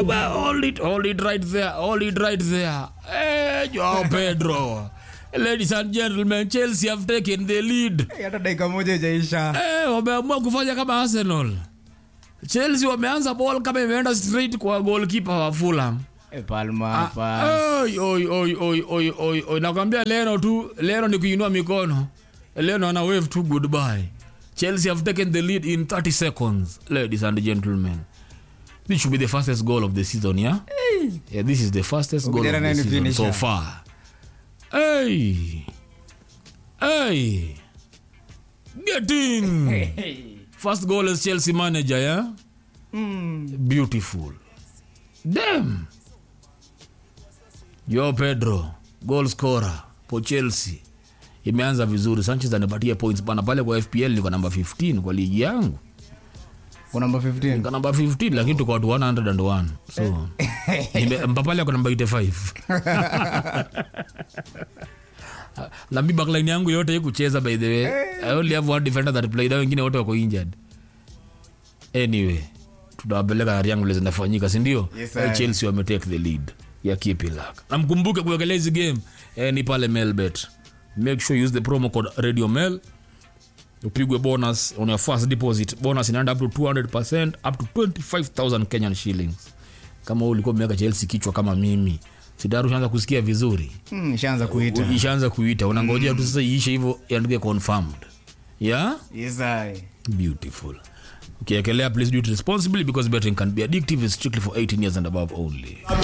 well, hold it, hold it right there, hold it right there. Hey, Joao Pedro. Ladies and gentlemen, Chelsea have taken the lead. hata dakika moja ijaisha Eh, wameamua kufanya kama Arsenal. Chelsea wameanza ball kama imeenda straight kwa goalkeeper wa Fulham. Eh, palma Ah, pass. oi, oi, oi, oi, oi, oi, oi. Nakwambia Leno tu, Leno ni kuinua mikono. Leno ana wave tu goodbye. Chelsea have taken the lead in 30 seconds, ladies and gentlemen. This should be the fastest goal of the season, yeah? Yeah, this is the fastest goal of Ukijana the nani season so finisher? far. Hey! Hey! Get in! First goal as Chelsea manager, yeah? Beautiful. Damn! Yo Pedro, goal scorer for Chelsea. Imeanza vizuri. Sanchez anipatia points bana pale kwa FPL niko namba 15 kwa ligi yangu. Kwa namba 15 Niko namba 15 lakini tuko watu 101. So nime- Mpapale ako namba 85. na mi backline yangu yote ikucheza by the way. I only have one defender that played, hao wengine wote wako injured. Anyway, tutawapeleka hali yangu vile zinafanyika, si ndio? Yes, Eh, sir. Chelsea wame take the lead ya Kipilak. Na mkumbuke kuwekelea hizi game eh, ni pale Melbet. Make sure you use the promo code Radio Mel upigwe bonus on your first deposit. Bonus inaenda up to 200% up to 25000 Kenyan shillings. Kama wewe ulikuwa umeweka Chelsea kichwa kama mimi, sidaru ushaanza kusikia vizuri Hmm, ishaanza kuita ishaanza kuita unangojea tu sasa iishe hivyo iandike confirmed yeah yes I. beautiful ukiekelea please do it responsibly because betting can be addictive is strictly for 18 years and above only